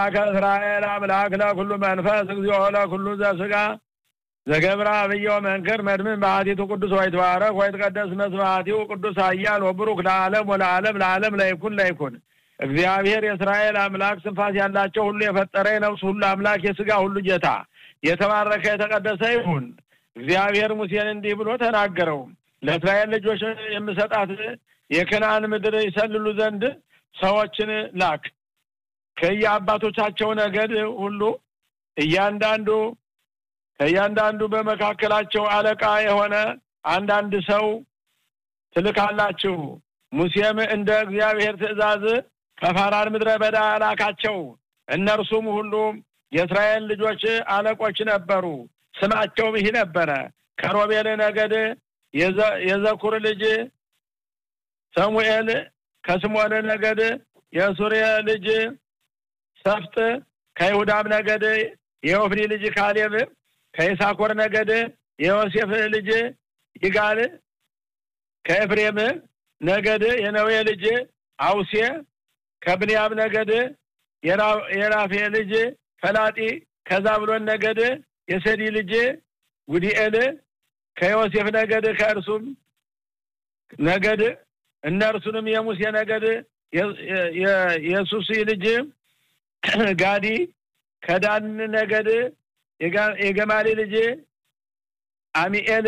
ከእስራኤል አምላክ ለኩሉ መንፈስ እግዚኦ ለኩሉ ዘስጋ ዘገብራ አብዮ መንክር መድምን በአቲቱ ቅዱስ ወይትባረክ ወይትቀደስ መስዋዕቲው ቅዱስ ኃያል ወብሩክ ለዓለም ወለዓለም ለዓለም ለይኩን ለይኩን እግዚአብሔር የእስራኤል አምላክ ስንፋስ ያላቸው ሁሉ የፈጠረ የነፍስ ሁሉ አምላክ የስጋ ሁሉ ጌታ የተባረከ የተቀደሰ ይሁን። እግዚአብሔር ሙሴን እንዲህ ብሎ ተናገረው። ለእስራኤል ልጆች የምሰጣት የከነዓን ምድር ይሰልሉ ዘንድ ሰዎችን ላክ። ከየአባቶቻቸው ነገድ ሁሉ እያንዳንዱ ከእያንዳንዱ በመካከላቸው አለቃ የሆነ አንዳንድ ሰው ትልካላችሁ። ሙሴም እንደ እግዚአብሔር ትእዛዝ ከፋራን ምድረ በዳ ላካቸው። እነርሱም ሁሉ የእስራኤል ልጆች አለቆች ነበሩ። ስማቸውም ይህ ነበረ። ከሮቤል ነገድ የዘኩር ልጅ ሰሙኤል፣ ከስሞን ነገድ የሱርየ ልጅ ሰፍጥ፣ ከይሁዳም ነገድ የኦፍኒ ልጅ ካሌብ፣ ከይሳኮር ነገድ የዮሴፍ ልጅ ይጋል፣ ከኤፍሬም ነገድ የነዌ ልጅ አውሴ፣ ከብንያም ነገድ የራፌ ልጅ ፈላጢ፣ ከዛብሎን ነገድ የሰዲ ልጅ ጉዲኤል፣ ከዮሴፍ ነገድ ከእርሱም ነገድ እነርሱንም የሙሴ ነገድ የሱሲ ልጅ ጋዲ፣ ከዳን ነገድ የገማሊ ልጅ አሚኤል፣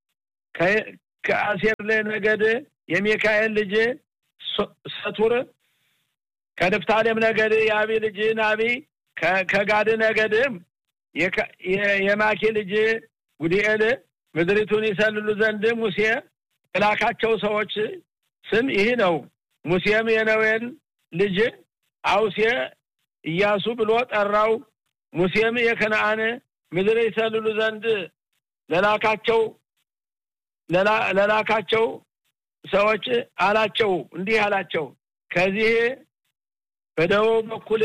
ከአሴር ነገድ የሚካኤል ልጅ ሰቱር፣ ከንፍታሌም ነገድ የአቢ ልጅ ናቢ፣ ከጋድ ነገድ የማኪ ልጅ ጉዲኤል ምድሪቱን ይሰልሉ ዘንድ ሙሴ የላካቸው ሰዎች ስም ይህ ነው። ሙሴም የነዌን ልጅ አውሴ ኢያሱ ብሎ ጠራው። ሙሴም የከነአን ምድር ይሰልሉ ዘንድ ለላካቸው ለላካቸው ሰዎች አላቸው እንዲህ አላቸው ከዚህ በደቡብ በኩል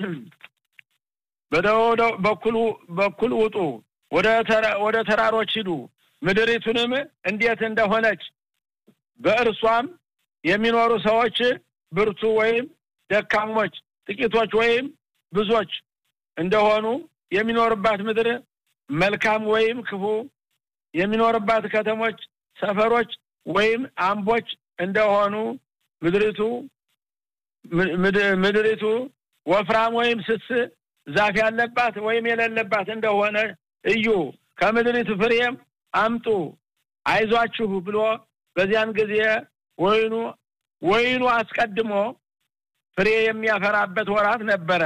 በደቡብ በኩል በኩል ውጡ፣ ወደ ተራሮች ሂዱ። ምድሪቱንም እንዴት እንደሆነች በእርሷም የሚኖሩ ሰዎች ብርቱ ወይም ደካሞች፣ ጥቂቶች ወይም ብዙዎች እንደሆኑ የሚኖርባት ምድር መልካም ወይም ክፉ የሚኖርባት ከተሞች፣ ሰፈሮች ወይም አምቦች እንደሆኑ ምድሪቱ ምድሪቱ ወፍራም ወይም ስስ ዛፍ ያለባት ወይም የሌለባት እንደሆነ እዩ። ከምድሪቱ ፍሬም አምጡ አይዟችሁ ብሎ በዚያን ጊዜ ወይኑ ወይኑ አስቀድሞ ፍሬ የሚያፈራበት ወራት ነበረ።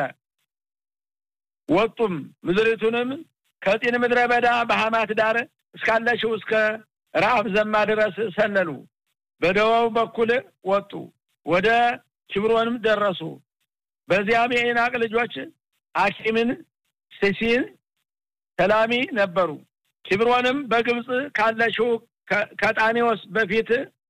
ወጡም ምድሪቱንም ከጢን ምድረ በዳ በሐማት ዳር እስካለችው እስከ ረአብ ዘማ ድረስ ሰለሉ። በደቡብ በኩል ወጡ፣ ወደ ኪብሮንም ደረሱ። በዚያም የኢናቅ ልጆች አኪምን፣ ሲሲን፣ ተላሚ ነበሩ። ኪብሮንም በግብፅ ካለችው ከጣኔዎስ በፊት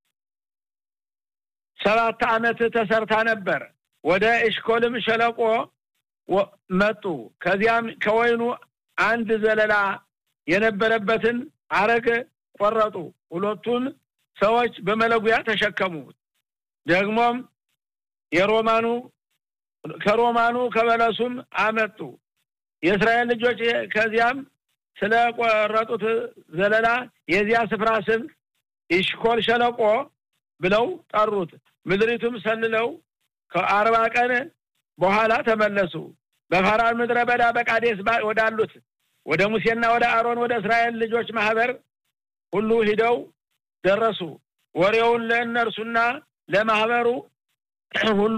ሰባት ዓመት ተሰርታ ነበር። ወደ ኤሽኮልም ሸለቆ መጡ። ከዚያም ከወይኑ አንድ ዘለላ የነበረበትን አረግ ቆረጡ። ሁለቱን ሰዎች በመለጉያ ተሸከሙ። ደግሞም የሮማኑ ከሮማኑ ከበለሱም አመጡ። የእስራኤል ልጆች ከዚያም ስለቆረጡት ዘለላ የዚያ ስፍራ ስም ኢሽኮል ሸለቆ ብለው ጠሩት። ምድሪቱም ሰልለው ከአርባ ቀን በኋላ ተመለሱ። በፋራን ምድረ በዳ በቃዴስ ወዳሉት ወደ ሙሴና ወደ አሮን ወደ እስራኤል ልጆች ማህበር ሁሉ ሂደው ደረሱ። ወሬውን ለእነርሱና ለማህበሩ ሁሉ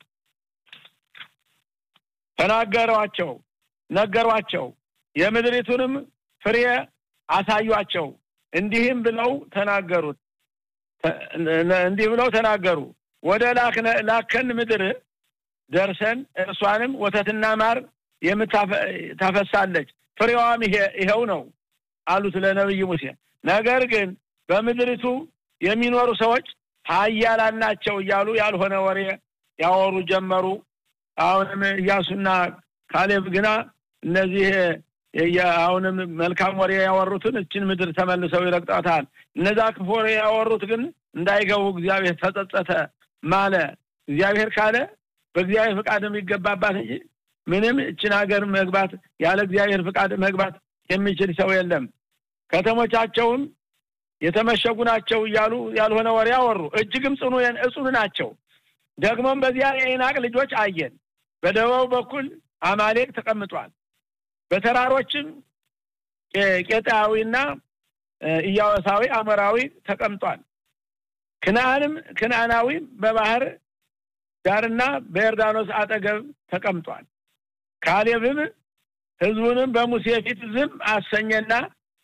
ተናገሯቸው ነገሯቸው። የምድሪቱንም ፍሬ አሳዩአቸው። እንዲህም ብለው ተናገሩት እንዲህ ብለው ተናገሩ። ወደ ላከን ምድር ደርሰን እርሷንም ወተትና ማር የምታፈሳለች ፍሬዋም ይኸው ነው አሉት ለነቢይ ሙሴ። ነገር ግን በምድሪቱ የሚኖሩ ሰዎች ኃያላን ናቸው እያሉ ያልሆነ ወሬ ያወሩ ጀመሩ። አሁንም ኢያሱና ካሌብ ግና እነዚህ አሁንም መልካም ወሬ ያወሩትን እችን ምድር ተመልሰው ይረግጧታል። እነዛ ክፉ ወሬ ያወሩት ግን እንዳይገቡ እግዚአብሔር ተጸጸተ ማለ። እግዚአብሔር ካለ በእግዚአብሔር ፈቃድ የሚገባባት እንጂ ምንም እችን ሀገር መግባት ያለ እግዚአብሔር ፍቃድ መግባት የሚችል ሰው የለም። ከተሞቻቸውም የተመሸጉ ናቸው እያሉ ያልሆነ ወሬ አወሩ። እጅግም ጽኑ እጹን ናቸው። ደግሞም በዚያ የኢናቅ ልጆች አየን። በደቡብ በኩል አማሌቅ ተቀምጧል። በተራሮችም ቄጣዊና ኢያወሳዊ አሞራዊ ተቀምጧል። ክናንም ክናናዊ በባህር ዳርና በዮርዳኖስ አጠገብ ተቀምጧል። ካሌብም ሕዝቡንም በሙሴ ፊት ዝም አሰኘና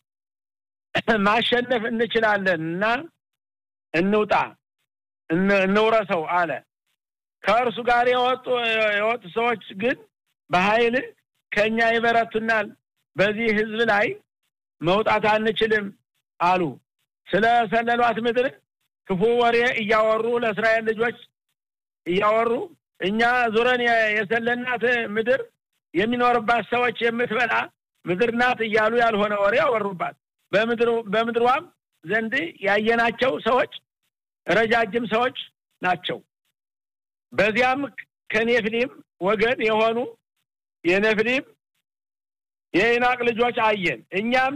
ማሸነፍ እንችላለን እና እንውጣ እንውረሰው አለ። ከእርሱ ጋር የወጡ የወጡ ሰዎች ግን በኃይል ከእኛ ይበረቱናል፣ በዚህ ሕዝብ ላይ መውጣት አንችልም አሉ። ስለ ሰለሏት ምድር ክፉ ወሬ እያወሩ ለእስራኤል ልጆች እያወሩ እኛ ዙረን የሰለናት ምድር የሚኖርባት ሰዎች የምትበላ ምድር ናት እያሉ ያልሆነ ወሬ አወሩባት። በምድሯም ዘንድ ያየናቸው ሰዎች ረጃጅም ሰዎች ናቸው። በዚያም ከኔፍሊም ወገን የሆኑ የኔፍሊም የኢናቅ ልጆች አየን። እኛም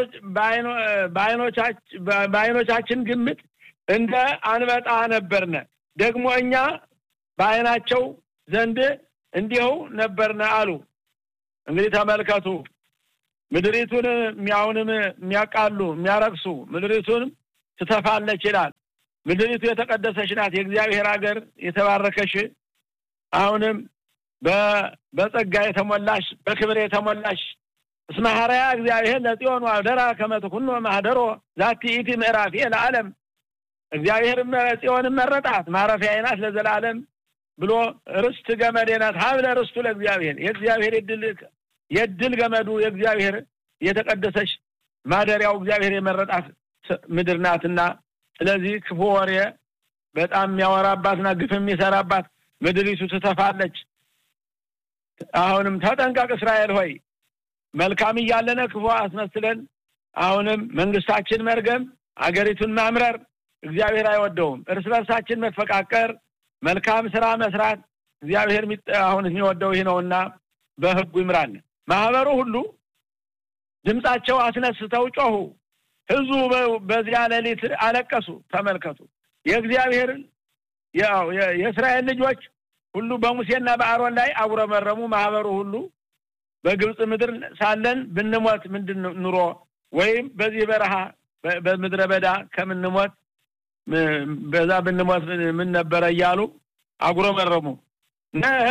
በዓይኖቻችን ግምት እንደ አንበጣ ነበርነ። ደግሞ እኛ በዓይናቸው ዘንድ እንዲሁ ነበርነ አሉ። እንግዲህ ተመልከቱ። ምድሪቱን የሚያውንም የሚያቃሉ የሚያረክሱ ምድሪቱን ትተፋለች ይላል። ምድሪቱ የተቀደሰች ናት፣ የእግዚአብሔር ሀገር የተባረከሽ አሁንም በጸጋ የተሞላሽ በክብር የተሞላሽ እስመ ሐረያ እግዚአብሔር ለጽዮን አደራ ከመ ትኩኖ ማህደሮ ዛቲ ኢቲ ምዕራፍ ለዓለም እግዚአብሔር ጽዮንን መረጣት ማረፊያዬ ናት ለዘላለም ብሎ ርስት ገመዴ ናት ሀብለ ርስቱ ለእግዚአብሔር የእግዚአብሔር የድል ገመዱ የእግዚአብሔር የተቀደሰች ማደሪያው እግዚአብሔር የመረጣት ምድር ናትና ስለዚህ ክፉ ወሬ በጣም የሚያወራባትና ግፍ የሚሰራባት ምድሪቱ ትተፋለች። አሁንም ተጠንቀቅ እስራኤል ሆይ መልካም እያለነ ክፉ አስመስለን አሁንም መንግስታችን መርገም አገሪቱን ማምረር እግዚአብሔር አይወደውም። እርስ በርሳችን መፈቃቀር፣ መልካም ስራ መስራት እግዚአብሔር አሁን የሚወደው ይህ ነውና በህጉ ይምራል። ማህበሩ ሁሉ ድምፃቸው አስነስተው ጮሁ። ህዝቡ በዚያ ሌሊት አለቀሱ። ተመልከቱ የእግዚአብሔር የእስራኤል ልጆች ሁሉ በሙሴና በአሮን ላይ አጉረመረሙ። ማህበሩ ሁሉ በግብፅ ምድር ሳለን ብንሞት ምንድን ኑሮ ወይም በዚህ በረሃ በምድረ በዳ ከምንሞት በዛ ብንሞት ምን ነበረ እያሉ አጉረመረሙ።